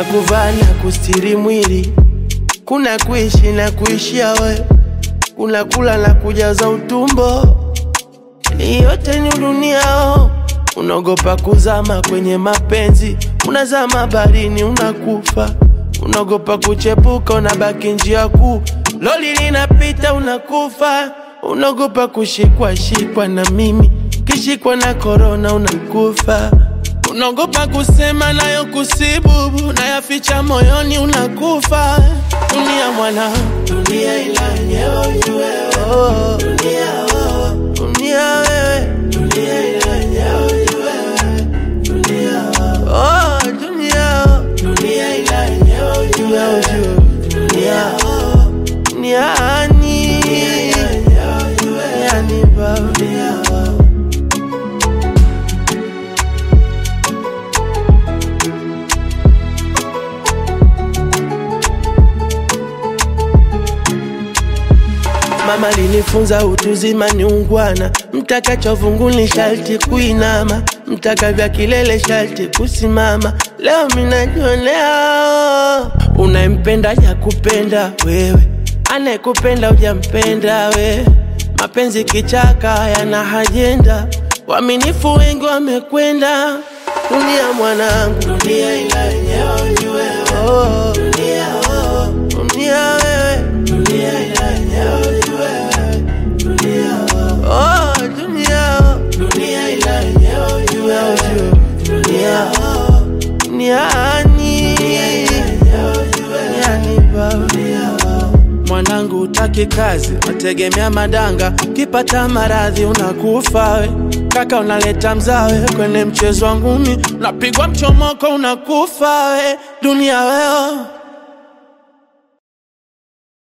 kuna kuvaa na kustiri mwili, kuna kuishi na kuishia we, kuna kula na kujaza utumbo. Hii yote ni duniao, unaogopa kuzama kwenye mapenzi, unazama baharini unakufa, unaogopa kuchepuka, unabaki njia kuu, loli linapita unakufa, unaogopa kushikwa shikwa na mimi, kishikwa na korona unakufa, unaogopa kusema nayo kusibubu, nayaficha moyoni unakufa. Dunia mwana, dunia ila yenyewe ujue wewe, dunia oh, dunia wewe, dunia ila yenyewe ujue wewe, dunia oh, dunia oh, dunia ila yenyewe ujue wewe, dunia oh, duniani, duniani baba, dunia oh. Mama alinifunza utuzima ni ungwana, mtaka chovungu ni sharti kuinama, mtaka vya kilele sharti kusimama. Leo minajionea unayempenda ya kupenda wewe, anayekupenda hujampenda we. Mapenzi kichaka yana hajenda, waaminifu wengi wamekwenda. Dunia mwanangu, dunia ila yenyewe ujue oh, dunia oh, dunia wewe, dunia ila yenyewe ujue wewe, dunia oh, dunia oh, dunia ila yenyewe ujue wewe, dunia oh, duniani, duniani baba Mwanangu utaki kazi, wategemea madanga, kipata maradhi unakufa we. Kaka unaleta mzawe kwenye mchezo wa ngumi, unapigwa mchomoko unakufa we. Dunia weo